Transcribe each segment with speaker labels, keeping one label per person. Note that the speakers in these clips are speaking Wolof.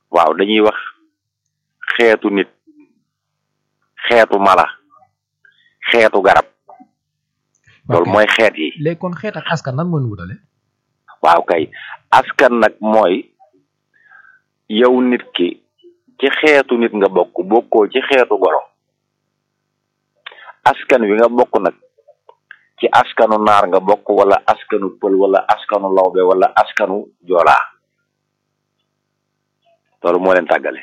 Speaker 1: waaw dañuy wax xeetu nit xeetu mala xeetu garab loolu mooy xeet yi
Speaker 2: léegi kon xeet ak askan nan moo ñu wutale
Speaker 1: waaw kay askan nag mooy yow nit ki ci xeetu nit nga bokk bokkoo ci xeetu golo askan wi nga bokk nag ci askanu naar nga bokk wala askanu pël wala askanu lawbe wala askanu joolaa loolu moo leen tàggale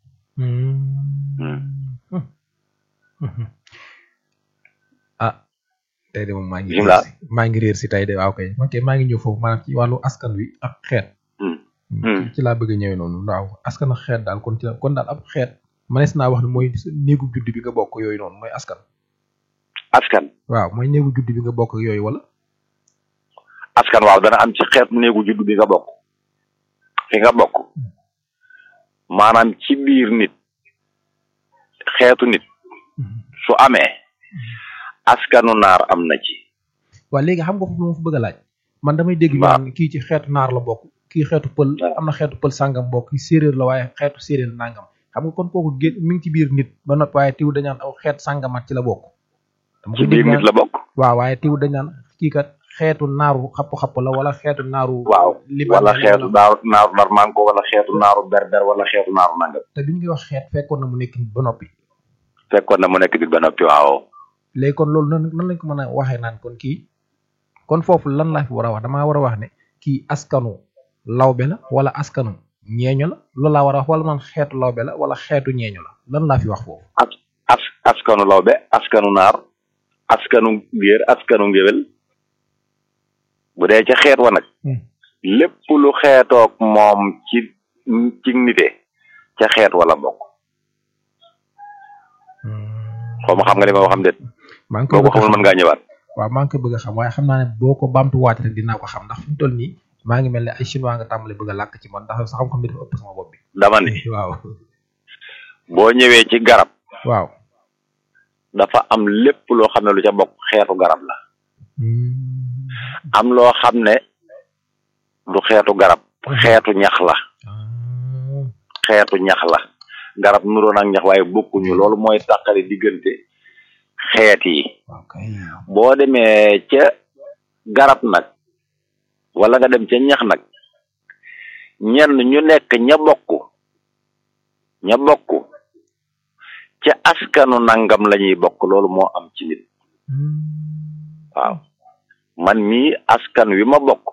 Speaker 2: ah tey de moom maa ngi
Speaker 1: bismillah
Speaker 2: maa ngi réer si tey de waaw kay man kay maa ngi ñëw foofu maanaam ci wàllu askan wi ak xeet
Speaker 1: Hmm.
Speaker 2: ci laa bëgg a ñëwee noonu waaw askan ak xeet daal kon ci la kon daal ab xeet manees naa wax ne mooy néegu judd bi nga bokk yooyu noonu mooy askan
Speaker 1: askan
Speaker 2: waaw mooy néegu judd bi nga bokk ak yooyu wala
Speaker 1: askan waaw dana am ci xeetu néegu juddu bi nga bokk fi nga bokk maanaam ci biir nit xeetu nit su amee askanu naar am na ci
Speaker 2: waaw léegi xam nga foofu lu ma fa bëgg a laaj man damay dégg ñu
Speaker 1: waaw.
Speaker 2: naan kii ci xeetu naar la bokk kii xeetu pël am na xeetu pël sàngam bokk kii séeréer la waaye xeetu séeréer nangam xam nga kon kooku gén mi ngi ci biir nit ba noppi waaye tiw dañ naan aw xeet sàngamat ci la bokk dama
Speaker 1: ci
Speaker 2: koy
Speaker 1: biir
Speaker 2: dégg
Speaker 1: nit la bokk
Speaker 2: waaw waaye tiw dañ naan kii kat xeetu naaru xapp-xapp la wala xeetu naaru
Speaker 1: waaw
Speaker 2: libanais
Speaker 1: wala
Speaker 2: la
Speaker 1: xeetu naaru naaru narmanko wala xeetu naaru berber wala xeetu naaru nangam
Speaker 2: te bi ñu koy wax xeet fekkoon na mu nekk nit ba noppi
Speaker 1: fekkoon na mu nekk nit ba noppi waaw
Speaker 2: léegi kon loolu nan nan lañ ko mën a waxee naan kon kii kon foofu lan laa fi war a wax damaa war a wax ne kii askanu lawbe la wala askanu ñeeño la loolu laa war a wax wala man xeetu lawbe la wala xeetu ñeeño la lan laa fi wax foofu
Speaker 1: as as askanu lawbe askanu naar askanu géer askanu ngéwél bu dee ca xeet wa nag
Speaker 2: Hmm.
Speaker 1: lépp lu xeetoog moom ci ci nite ca xeet wala bokk xaw ma xam nga li ma waxam déet
Speaker 2: maa ngi koy
Speaker 1: boo ko
Speaker 2: bëgg a
Speaker 1: xamul
Speaker 2: xam
Speaker 1: mën ngaa ñëwaat
Speaker 2: waaw maa ngi koy bëgg a xam waaye xam naa ne boo ko baamtuwaat rek dinaa ko xam ndax fi mu toll nii maa ngi mel ne ay chinois nga tàmbali bëgg a làkk ci man ndax sa xam-xam bi dafa ëpp sama bopp bi
Speaker 1: dama ni
Speaker 2: waaw
Speaker 1: boo ñëwee ci garab
Speaker 2: waaw
Speaker 1: dafa am lépp loo xam ne lu ca bokk xeetu garab la
Speaker 2: Hmm.
Speaker 1: am loo xam ne du xeetu garab xeetu ñax la
Speaker 2: Ah.
Speaker 1: xeetu ñax la garab nuroon ak ñax waaye bokkuñu loolu mooy tàqale diggante xeet yi
Speaker 2: waaw kay
Speaker 1: boo demee ca garab nag wala nga dem ca ñax nag ñenn ñu nekk ña bokk ña bokk ca askanu nangam la ñuy bokk loolu moo am ci nit
Speaker 2: Hmm.
Speaker 1: waaw man mii askan wi ma bokk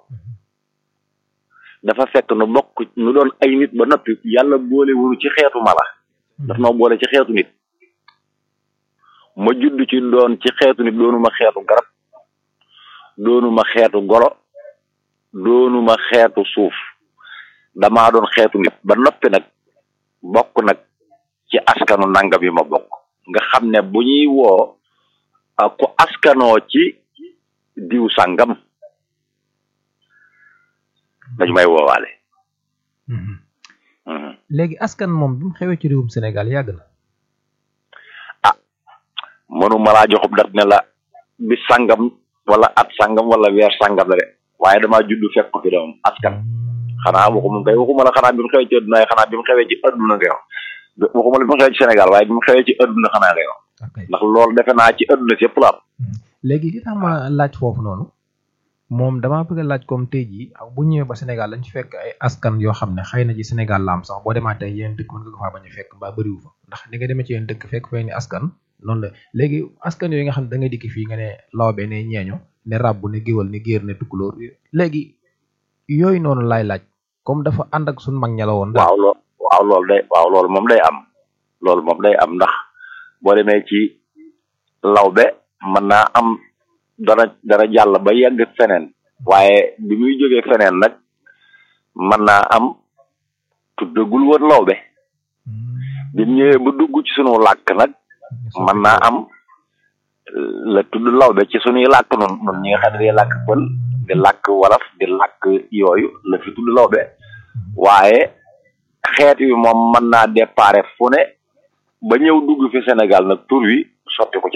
Speaker 1: dafa fekk nu bokk nu doon ay nit ba noppi yàlla boole wunu ci xeetu mala daf noo boole ci xeetu nit ma judd ci doon ci xeetu nit doonuma xeetu garab doonuma xeetu golo doonuma xeetu suuf damaa doon xeetu nit ba noppi nag bokk nag ci askanu nangam yi ma bokk nga xam ne bu ñuy woo ah, ku askanoo ci diw sàngam dañu may woowaale
Speaker 2: Mhm.
Speaker 1: Mhm.
Speaker 2: léegi askan moom bi mu xewee ci réewum Sénégal yàgg na
Speaker 1: mënuma laa joxub dat ne la bis sàngam wala at sàngam wala weer sàngam la de waaye damaa judd fekk ko fi doom askan xanaa waxuma kay waxuma la xanaa bi mu xewee ci adduna waaye xanaa bi mu xewee ci adduna ngay wax waxuma la bi mu xewee ci Sénégal waaye bi mu xewee ci adduna xanaa ngay wax
Speaker 2: ok
Speaker 1: ndax loolu defe naa ci adduna si yëpp la am
Speaker 2: léegi li tax ma laaj foofu noonu moom damaa bëgg a laaj comme tey jii ak bu ñëwee ba Sénégal lañ ci fekk ay askan yoo xam ne xëy na ci Sénégal la am sax boo demaatee yeneen dëkk mën nga ko faa bañ a fekk mbaa bëriwu fa ndax ni nga demee ci yeneen dëkk fekk fay ni askan noonu la léegi askan yooyu nga xam ne da ngay dikk fii nga ne lawbe ne ñeeño ne ràbb ne géwal ne géer ne tukkulóor léegi yooyu noonu laay laaj comme dafa ànd ak suñ mag ña la woon daal
Speaker 1: waaw lool waaw loolu day waaw loolu moom day am loolu moom day am ndax boo demee ci lawbe mën naa am dana dana jàll ba yegg feneen waaye bi muy jógee feneen nag mën naa am tuddagul woon lawbe bi mu ñëwee ba dugg ci sunu làkk nag mën naa am la tudd lawbe ci sunuy làkk nun nun ñi nga xam ne day làkk pël di làkk wolof di làkk yooyu la fi tudd lawbe waaye xeet wi moom mën naa déparé fu ne ba ñëw dugg fi Sénégal nag tur wi sotti ko ci